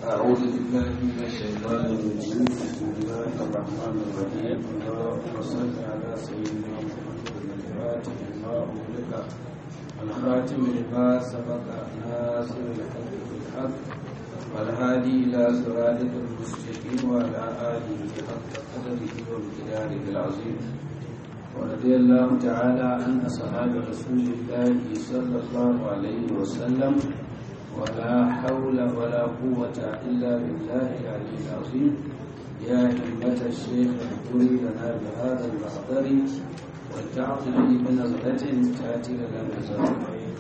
أعوذ بالله من الشيطان الرجيم بسم الله الرحمن الرحيم اللهم صل على سيدنا محمد الفاتح لما أغلق الخاتم لما سبق ناصر الحق بالحق والهادي إلى صراطك المستقيم وعلى آله حق قدره وامتداره العظيم ورضي الله تعالى عن أصحاب رسول الله صلى الله عليه وسلم ولا حول ولا قوة إلا بالله العلي العظيم يا همة الشيخ اذكري لنا بهذا المحضر ولتعطني بنظرة تأتي لنا بزرع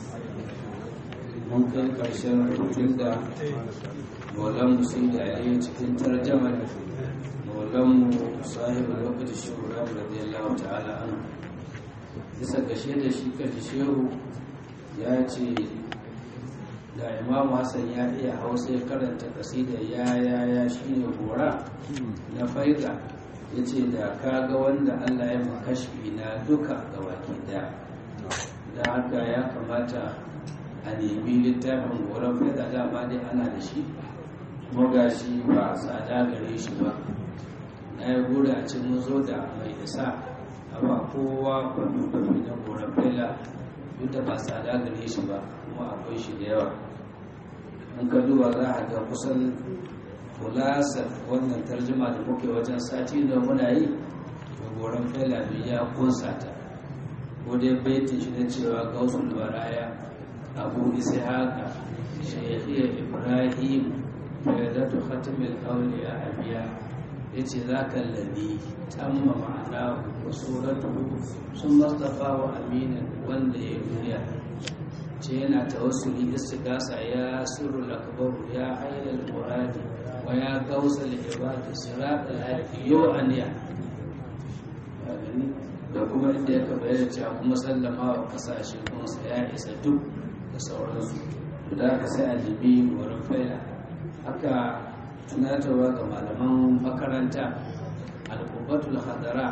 ممكن كرشن رجل دا مولم سيد علي cikin tarjamar maulan صاحب الوقت الشهرة رضي الله تعالى عنه bisa gashe da shi kaji shehu ya ce da imamu hassan ya iya hausa ya karanta kasida ya ya ya shi ne gora na faida ya ce da ka ga wanda allah ya makashfi na duka ga baki daya da haka ya kamata a nemi littafin goron faida dama dai ana da shi kuma ga shi ba a tsada gare shi ba na yi gura a cin mun zo da mai isa amma kowa kwanu-kwanu na goron faida duk da ba tsada gare shi ba kuma akwai shi da yawa in ka duba za a ga kusan kulasar wannan tarjuma da muke wajen sati da muna yi da goron fela ya kunsa ta ko dai baitin shi na cewa gausul baraya abu isa haka shekiyar ibrahim fayyadatu khatimul auliya abiya ya ce za ka labi tamma ma'ana wa suratu sun mastafa wa aminin wanda ya duniya ce yana tawassuli istigasa ya sirru lakbaru ya ayyar muradi wa ya gausa ibadi sirat al-haifi yau aniya da kuma inda ya kaba yana cewa kuma sallama wa kasashe kuma sa ya isa duk da sauransu da aka sai a libi wurin faila haka tunatarwa ga malaman makaranta al-qubatul hadara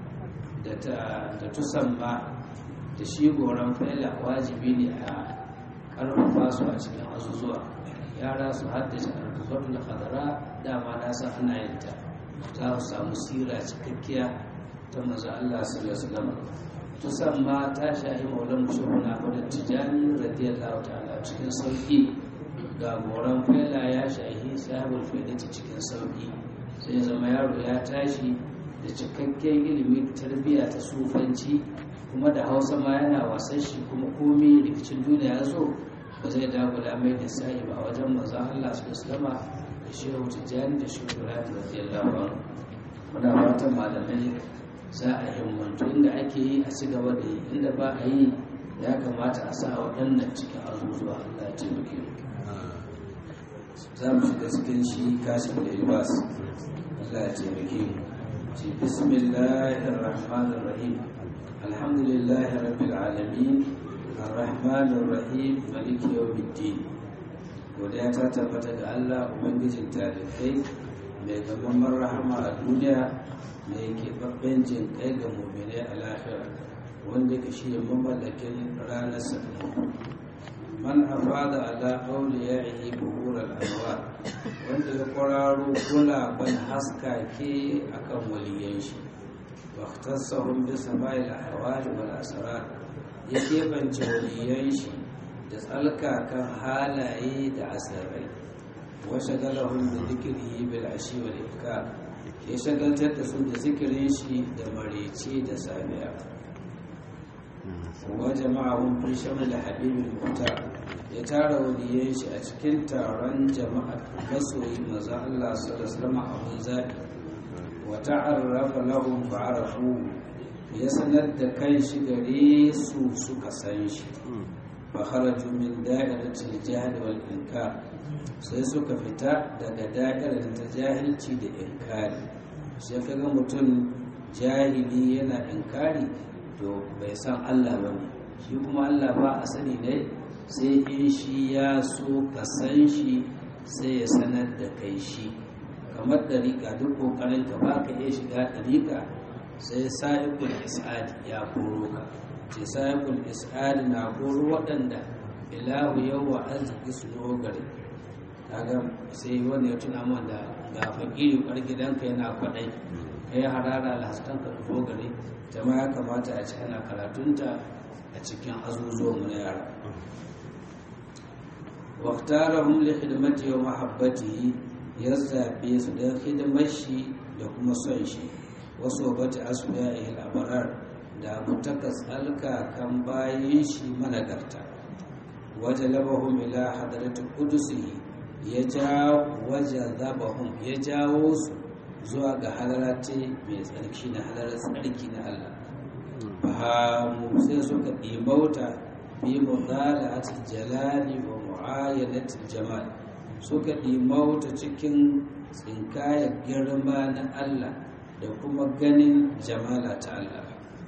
da tusamma da shi goron faila wajibi ne a karfafa su a cikin azuzuwa yara su haddace alkubatul hadara dama na san ana yin ta za su samu sira cikakkiya ta maza Allah sallallahu alaihi tusan ma ta shahi maulan mushahuna wadda tijani radiyallahu ta'ala cikin sauki ga goron faila ya shahi sahibul faidati cikin sauki sai zama yaro ya tashi da cikakken ilimi tarbiyya ta sufanci kuma da hausa ma yana wasan shi kuma komi rikicin duniya ya zo ba zai dagula mai da sa'i ba wajen maza Allah su islama da shehu tijjani da shehu ibrahim radiyallahu anhu muna fatan malamai za a himmantu inda ake yi a ci gaba da yi inda ba a yi ya kamata a sa waɗannan cikin azuzuwa Allah ya taimake mu za mu shiga cikin shi kashin da ilbas Allah ya taimake mu ci bismillahir rahmanir rahim الحمد لله رب العالمين الرحمن الرحيم مالك يوم الدين godiya ta tabbata ga Allah ubangijin talibai mai gaban rahama a duniya mai keɓaɓɓen jin kai ga mummune a lahira wanda ka shi mamallakin ranar sakamako man afada ala auliya ihi buhur al'anwa wanda ya kwararo gulaban haskake akan waliyan shi واختصهم بسماء الأحوال والأسرار يكيبن جوليين شي da tsalkakan halaye da asirai wa shagalahum da zikrihi bil ashi wal ifkar ya shagaltar da su da zikirin shi da marece da safiya wa jama'ahum fi shamal habibil muhtar ya tara waliyan shi a cikin taron jama'a masoyi maza Allah sallallahu alaihi wasallam abun zabi wata'arrafa lahum fa'arafu ya sanar da kan shi gare su suka san shi fa kharaju min da'iratil jahl wal inkar sai suka fita daga da'irar ta jahilci da inkari sai kaga mutum jahili yana inkari to bai san Allah ba ne shi kuma Allah ba a sani ne sai in shi ya so ka san shi sai ya sanar da kai shi kamar ɗariƙa duk ƙoƙarin ka ba ka iya shiga ɗariƙa sai sa'ibul is'ad ya koro ka ce sa'ibul is'ad na koro waɗanda ilahu yau wa arziki su dogare kaga sai wanda ya tuna man da ga fakiri kwar gidanka yana kwaɗai ka yi harara alhassan ka fito gare jama'a ya kamata a ci ana karatunta a cikin azuzuwan mu na yara waktarahum li khidmati wa mahabbatihi ya zabe su da hidimar shi da kuma son shi wasu bata asbiyahi al-abrar da mutakas alka kan bayin shi managarta wajalabahum ila hadrati qudusihi ya ja wajazabahum ya jawo su zuwa ga halarati mai tsarki na halarar tsarki na Allah fahamu sai suka ɗimauta bi mudala'atil jalali wa mu'ayyanatil jamal suka ɗimauta cikin tsinkaya girma na Allah da kuma ganin jamala ta Allah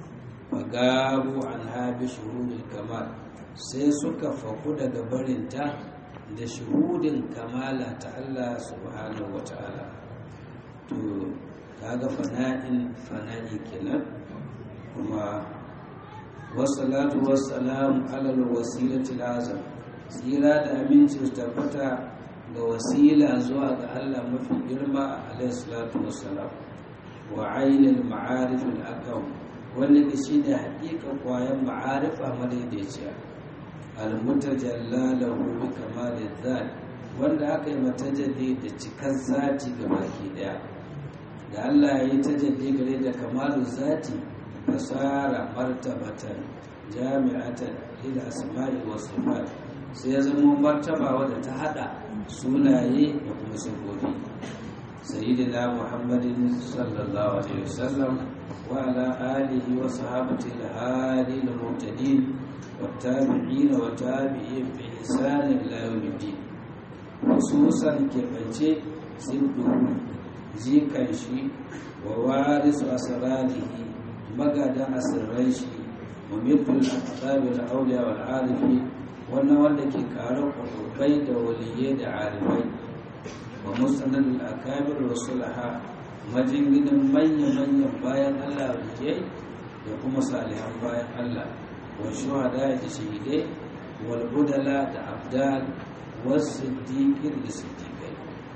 fagabu an habi shuhudul kamal sai suka faku daga barinta da shuhudin kamala ta Allah subhanahu wa ta'ala to kaga fana'in fana'i kenan kuma wasalatu wassalamu alal wasilati azam tsira da aminci su tabbata ga wasila zuwa ga Allah mafi girma alaihi salatu wassalam wa ainul ma'arif al-akam wanda ke shi da haƙiƙa kwayan ma'arifa madaidaiciya al-mutajalla lahu bi kamalil zat wanda aka yi matajalli da cikar zati ga baki daya da Allah ya yi tajalli gare da kamalu zati fasara martabatan jami'atan lil asma'i was sifat sai ya zama martaba wadda ta hada sunaye da kuma sifofi sayyidina muhammadin sallallahu alaihi wasallam wa ala alihi wa sahabati al-hadi al-muhtadin والتابعين وتابعين بإحسان إلى يوم الدين خصوصا كبنجي سبه jikan shi wa warisu asrarihi magadan asirran shi wa mithul aqtabi al awliya wal arifi wannan wanda ke kare kurubai da waliyai da arifai wa mustanad al akabir rusulaha majinginin manya manyan bayan Allah waliyai da kuma salihan bayan Allah wa shuhada da shahidai wal budala da abdal was siddiqin da siddiqai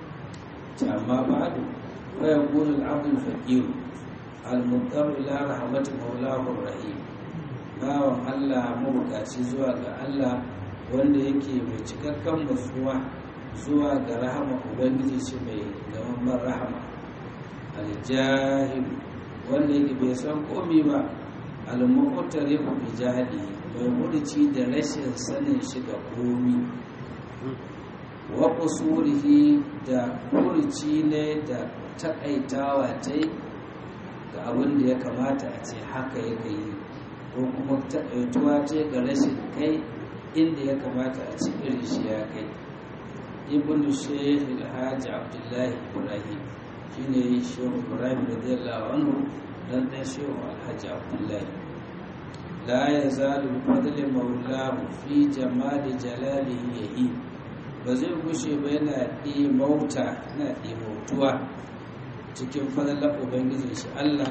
amma ba'du ويكون العبد الفقير المضطر إلى رحمة مولاه الرحيم bawan Allah mabukaci zuwa ga Allah wanda yake mai cikakken matsuwa zuwa ga rahama ubangiji shi mai gamamman rahama aljahil wanda yake bai san komi ba almuqtari bi jahili mai mudici da rashin sanin shi ga komi wa qusurihi da kurci ne da takaitawa ta yi ga abin da ya kamata a ce haka ya yi ko kuma takaituwa ce ga rashin kai inda ya kamata a ce irin shi ya kai ibn shaykh alhaji abdullahi ibrahim shine shehu ibrahim radiyallahu anhu dan dan shehu alhaji abdullahi la yazalu bi fadli maulahu fi jamali jalalihi yahi ba zai gushe ba yana ɗimauta yana ɗimautuwa cikin fadalar ubangijin shi Allah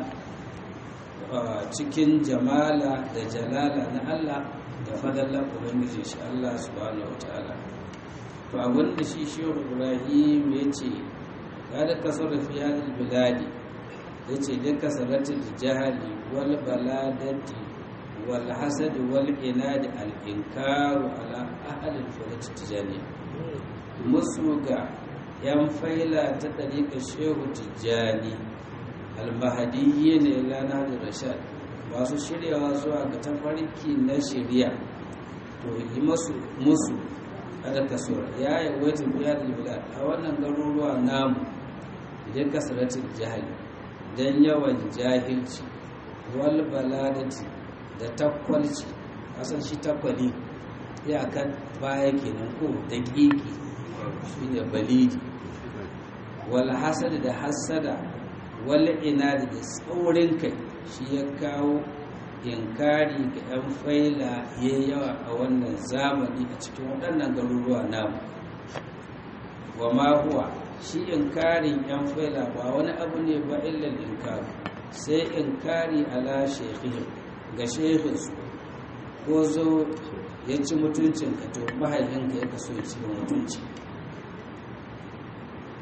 cikin jamala da jalala na Allah da fadalar ubangijin shi Allah subhanahu wataala to abin da shi shehu ibrahim ya ce ya da kasar fi hadil biladi ya ce da kasaratul jahali wal baladati wal hasad wal inadi al inkaru ala ahli al tijani musu ga yan faila ta ɗariƙa shehu tijjani almahadiyye ne lana da rashad masu shiryawa zuwa ga tafarki na shirya to yi masu musu kada kasuwar ya yi wata biya da bilad a wannan garuruwa namu idan kasaratin jahili don yawan jahilci wal baladati da takwalci kasan shi takwali iyakan baya kenan ko daƙiƙi shi ne balidi wal hasad da hasada wal inadi da tsaurin kai shi ya kawo inkari ga 'yan faila ya yawa a wannan zamani a cikin waɗannan garuruwa namu wa ma huwa shi inkarin 'yan faila ba wani abu ne ba illal inkari sai inkari ala shekhihim ga shekhinsu ko zo ya ci mutuncin ka to mahaifinka ya kaso ya ci mutunci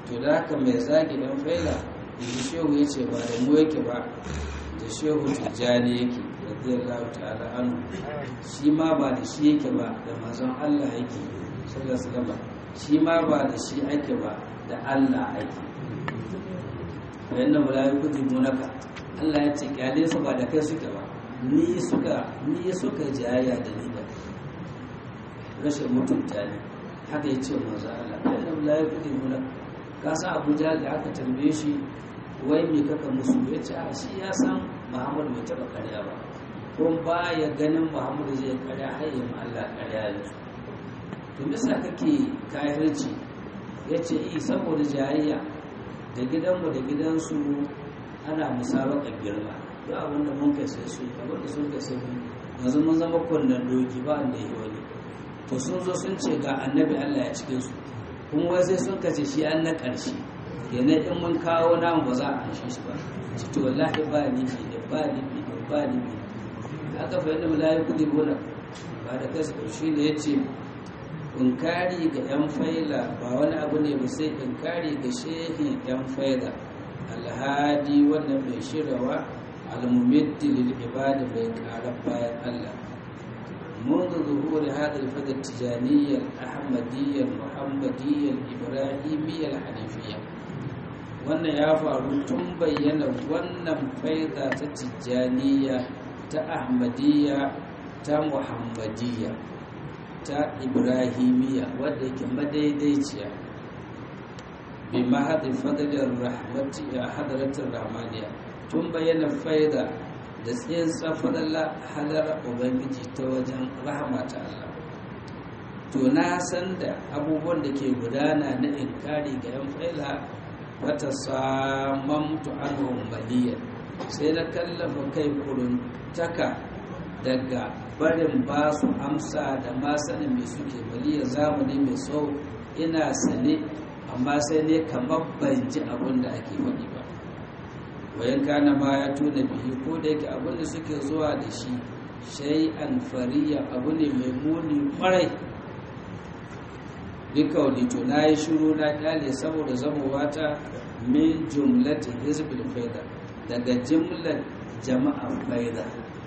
to da haka mai zagi dan faila yanzu shehu ya ce ba da mu yake ba da shehu tijjani yake radiyallahu ta'ala anhu shi ma ba da shi yake ba da manzon Allah yake sallallahu alaihi wasallam shi ma ba da shi ake ba da Allah ake bayan da mala'iku munaka Allah ya ce kyale su ba da kai suke ba ni suka ni suka jayaya da ni da rashin mutunta ne haka ya ce manzo Allah bayan da mala'iku munaka ka san Abu Jahl da aka tambaye shi wai me kaka musu ya ce a shi ya san Muhammad bai taba karya ba kuma ba ya ganin Muhammad zai karya har yi Allah karya yanzu to bisa kake kafirci ya ce i saboda jayayya da gidanmu da gidansu ana musabaka girma duk abin da mun kai sai su abin da sun kai sai mu yanzu mun zama kunnen doki ba wanda yi wani to sun zo sun ce ga annabi Allah ya cikin su kuma wai sai sun kace shi an na ƙarshe kenan in mun kawo namu ba za a anshe shi ba ci to wallahi ba ni fi da ba ni fi da ba ni fi aka fa yadda mala'iku ne bona ba da kasu shi ne yace inkari ga yan faila ba wani abu ne ba sai inkari ga shehin yan faila alhadi wannan mai shirawa almumiddi lil ibada bai ƙara bayan Allah منذ ظهور هذا الفد التجانية الأحمدية المحمدية الإبراهيمية الحنيفية wannan ya faru tun bayyana wannan faida ta tijjaniya ta ahmadiyya ta muhammadiyya ta ibrahimiyya wadda yake madaidaiciya bi mahadin fadilin rahmati a hadaratin rahmaniya tun bayyana faida da tsayin tsafadalla halar ubangiji ta wajen rahama ta Allah to na san da abubuwan da ke gudana na inkari ga yan faila wata samamtu anhum maliyan sai na kallafa kai kuruntaka daga barin ba su amsa da ma sanin mai suke maliyan zamani mai tsawo ina sane amma sai ne kamar ban ji abin da ake faɗi ba wayan kana ma ya tuna bihi ko da yake abin da suke zuwa da shi shay'an fariya abu ne mai muni kwarai bikauli to na yi shiru na kyale saboda zamowa ta min jumlati hizbil faida daga jimlar jama'ar faida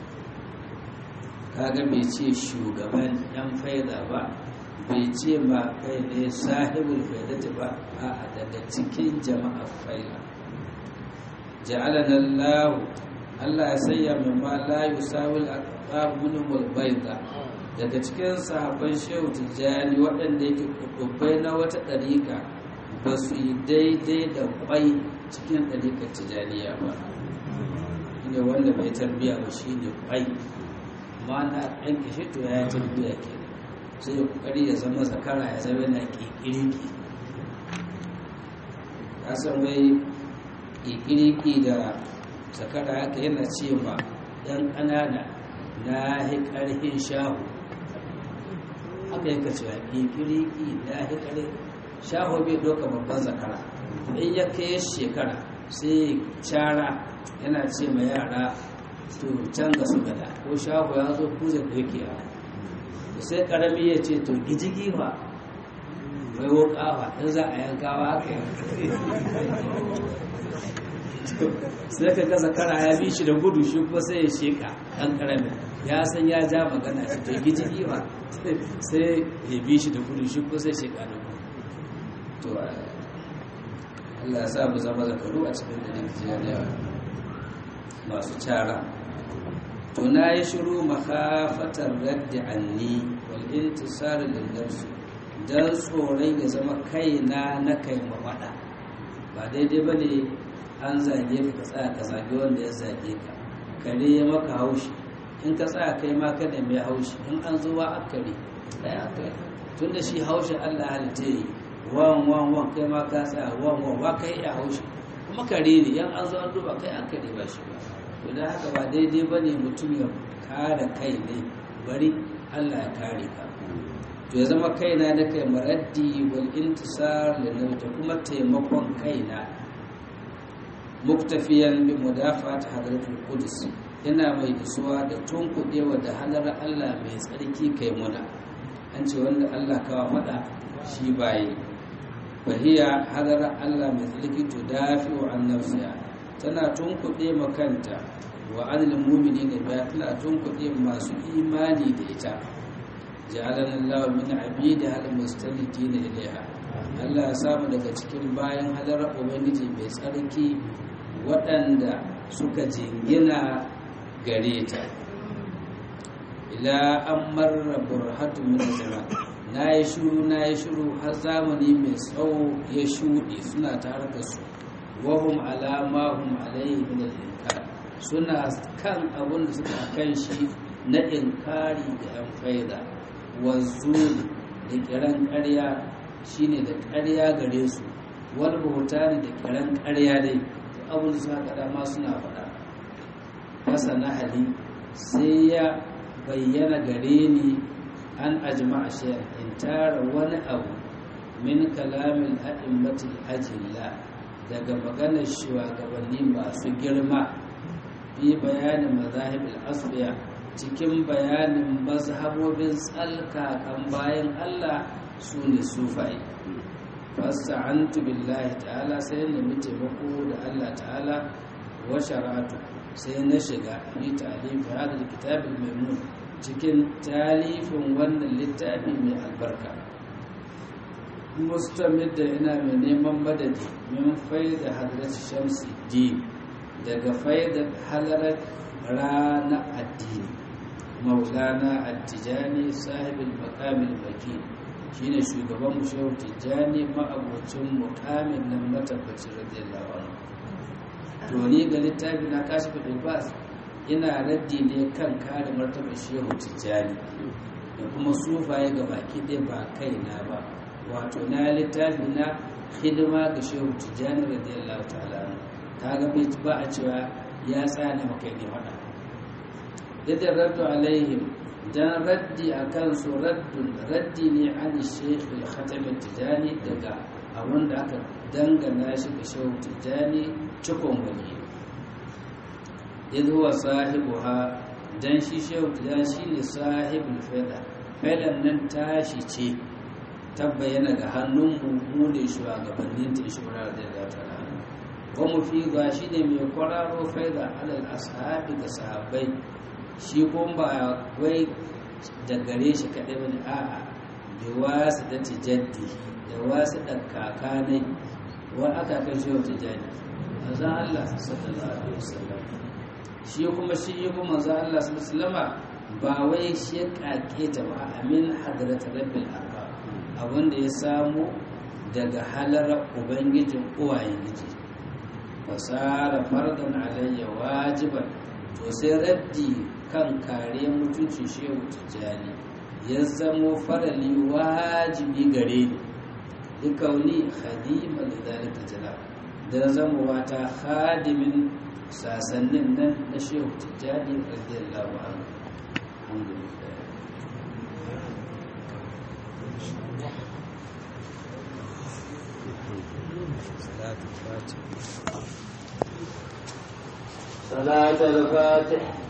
kaga bai ce shugaban yan faida ba bai ce ma kai ne sahibul faidati ba a daga cikin jama'ar faida ja'alana Allah Allah ya sayya min ma la yusawil aqab minhum bayda daga cikin sahabban shehu tijjani waɗanda yake kubbai na wata ɗariƙa ba su yi daidai da kwai cikin ɗariƙar tijjaniya ba ne wanda bai tarbiya ba shi ne kwai ma na ɗan kishi to ya tarbiya ke sai ya ƙoƙari ya zama zakara ya zama na ƙiƙiriki ya san wai ƙiƙiriki da zakara haka yana ce ma ɗan ƙanana na hi ƙarfin shahu haka yaka cewa ƙiƙiriki na hi ƙarfin shahu bai ɗauka babban zakara in ya kai shekara sai cara yana ce ma yara to canza su gada ko shahu ya zo kuje ku yake yawa sai ƙarami ya ce to gijigi fa mai wokawa in za a yankawa haka sai ka gaza kara ya bi shi da gudu shi kuma sai ya sheka ɗan ƙaramin ya san ya ja magana shi to giji ba sai ya bi shi da gudu shi kuma sai sheka da gudu to Allah ya sa mu zama zakaru a cikin da Nijeriya masu cara to na yi shiru makafatar raddi anni wal intisar lil nafsi dan tsoron ya zama kaina na kai mawada ba daidai bane an zage ka ka tsaya ka zage wanda ya zage ka kare ya maka haushi in ka tsaya kai ma kada mai haushi in an zo wa akari ɗaya akari tun da shi haushi allah halitta yi wan wan wan kai ma ka tsaya wan wan wa kai ya haushi kuma kare ne yan an zo an duba kai akari ba shi ba to da haka ba daidai ba ne mutum ya kare kai ne bari allah ya kare ka to ya zama kaina da kai maraddi wal intisar da kuma taimakon kaina muktafiyan bi mudafat hadratul qudus ina mai isuwa da tunkuɗewa da halar Allah mai tsarki kai muna an ce wanda Allah kawa faɗa shi baye fahiya hadara Allah mai tsarki to dafi wa an nafsiya tana tunkuɗe makanta wa anil mumini ne ba tana tunkuɗe masu imani da ita ja'alana Allah min abidi hal mustalidina ilaiha Allah ya samu daga cikin bayan hadara ubangiji mai tsarki waɗanda suka jingina gare ta ila an marra burhatu min zaman na yi shuru na yi shuru har zamani mai tsawo ya shuɗe suna tare da su wahum alama hum alayhi min al suna kan abin da suka kan shi na inkari da yan faida wazzuli da kiran ƙarya shine da ƙarya gare su wani ne da kiran ƙarya dai abin da suka kada ma suna faɗa fasa na hali sai ya bayyana gare ni an ajma'a shayar in tara wani abu min kalamin a'immatul ajilla daga maganar shugabanni masu girma fi bayanin mazahibul asbiya cikin bayanin mazhabobin tsalkakan bayan Allah su ne sufai fasta'antu billahi ta'ala sai na mi taimako da Allah ta'ala wa sharatu sai na shiga fi ta'lif hadal kitabil maimun cikin talifin wannan littafi mai albarka mustamid da ina mai neman madadi min faida hadrat shamsi din daga faida halarar rana addini maulana attijani sahibin makamin baki shine shugaban mu shehu tijjani ma'abocin mukamin nan matabbacin radiyallahu anhu to ni ga littafi na kashi fadil bas ina raddi ne kan kare martaba shehu tijjani da kuma sufaye ga baki ɗaya ba kai na ba wato na littafi na hidima ga shehu tijjani radiyallahu ta'ala kaga bai ba a cewa ya tsaya maka ne faɗa yadda raddu alaihim dan raddi a kansu raddun raddi ne an sheikh al-khatam tijani daga abin da aka dangana shi ga shehu tijani cikon wani idh huwa sahibuha dan shi shehu tijani shine sahibul faida faidan nan tashi ce ta bayyana ga hannun mu ne shugabannin ta shura da da ta wa mu fi ga shine mai kwararo faida alal ashabi ga sahabbai shi kuma ba wai da gare shi kaɗai wani a'a da wasu da tijaddi da wasu da kakanai wa aka kai shi wata jadi a zan Allah sallallahu alaihi wasallam shi kuma shi yi kuma zan Allah sallallahu alaihi ba wai shi ya kake ta ba amin hadrat rabbil arba abinda ya samu daga halar ubangijin uwayen giji fasara fardan alayya wajiban to sai raddi kan kare mutuncin shehu tijjani ya zamo farali wajibi gare ni dukauni khadima da zalika jala da zama wata khadimin sasannin nan na shehu tijjani radiyallahu anhu alhamdulillah صلاة الفاتح